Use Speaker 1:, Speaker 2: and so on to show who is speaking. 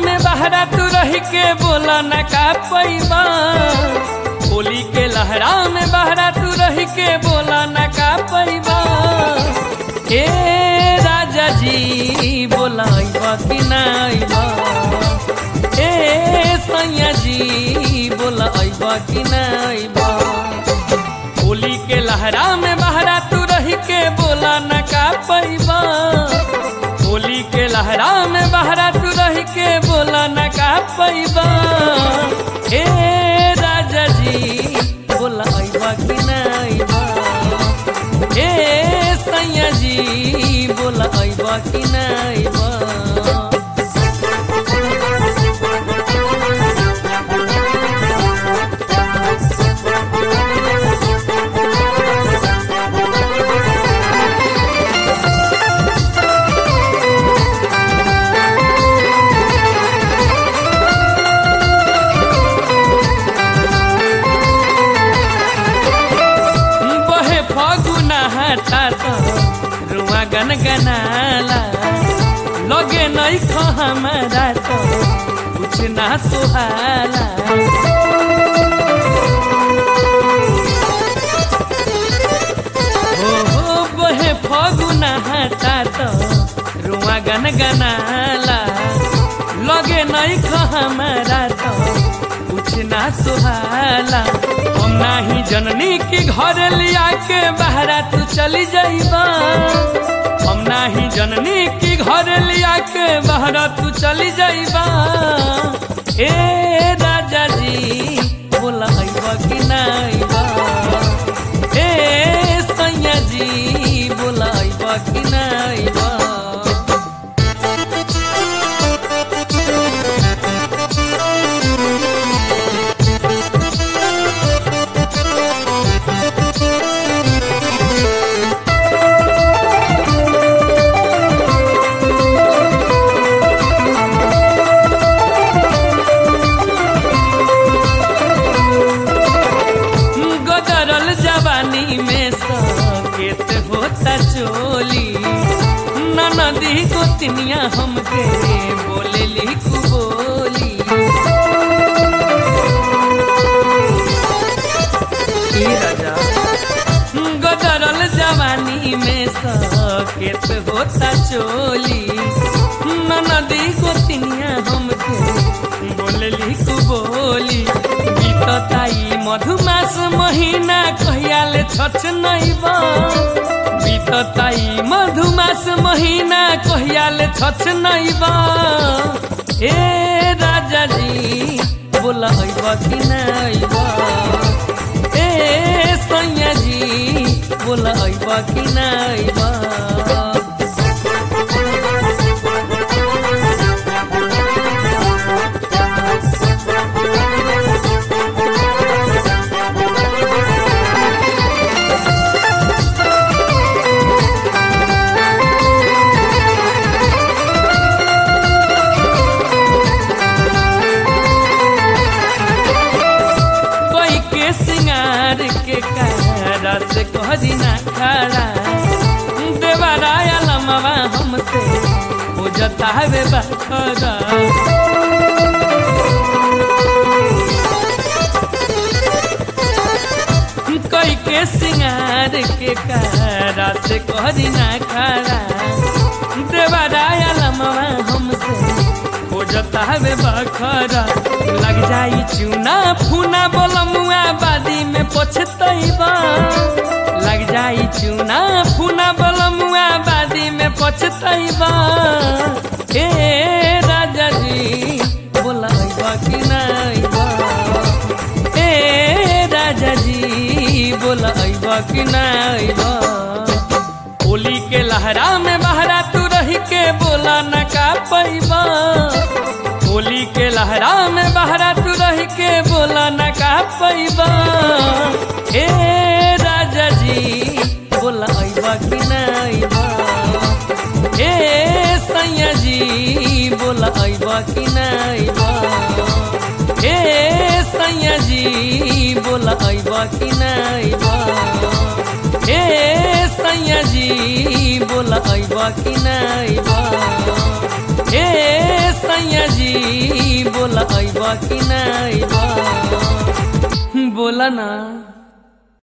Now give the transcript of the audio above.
Speaker 1: में बहरा तू रह के बोला न का पैबा होली के लहरा में बहरा तू रह के बोला न का पैबा ए राजा जी बोला अइबा कि ना अइबा ए सैया जी बोला अइबा कि ना अइबा होली के लहरा में बहरा तू रह के बोला न का पैबा होली के लहरा में बहरा तू रह के बोला न का पैबा ए राजा जी बोला अइबा कि ना अइबा ए सैया जी बोला अइबा कि ना अइबा बहे फगुना हटा तो रुआ गन गनाला लगे नहीं खो हमारा तो कुछ ना सुहाला हो हो बहे फगुना हटा तो रुआ गन गनाला लगे नहीं खो हमारा तो कुछ ना सुहाला हम नाही जननी के घर लिया के बहरा तू चली जाइबा हम नाही जननी के घर लिया के बहरा तू चली जाइबा ए राजा जी बोला अइबा कि ना अइबा ए सैया जी बोला अइबा कि ना अइबा गदरल जवानी में सकेत होता चोली ननदी गोतनिया हमके बोले लिखू बोली ई राजा गदरल जवानी में सकेत होता चोली ननदी गोतनिया हमके बोले लिखू बोली बीतताई मधुमास महीना कहियाले छछ नैबा बीतताई मधुमास महीना कहियाले छछ नैबा ए राजा जी बोला अइबा कि ना अइबा ए सैया जी बोला अइबा कि ना अइबा कोई के सिंगार के कारा से कहरी ना खड़ा देवराया लमवा हमसे हो जता है बखरा कोई के सिंगार के कारा से कहरी ना खड़ा देवराया लमवा हमसे हो जता है बखरा लग जाई चूना फूना बोलमुआ बादी में पछतैबा लग जाई चूना फूना बोलमुआ बादी में पछतैबा ए राजा जी बोला अइबा कि ना अइबा ए राजा जी बोला अइबा कि ना अइबा होली के लहरा में बहरा तू रह के बोला न का पैबा होली के लहरा में बहरा तू रह के बोला न का पैबा ए राजा जी बोला अइबा कि ना अइबा ए सैया जी बोला अइबा कि ना अइबा ए सैया जी बोला अइबा कि ना अइबा ए सैया जी बोला अइबा कि ना अइबा ए सैया जी जी बोला अइब कि ना अइब बोला ना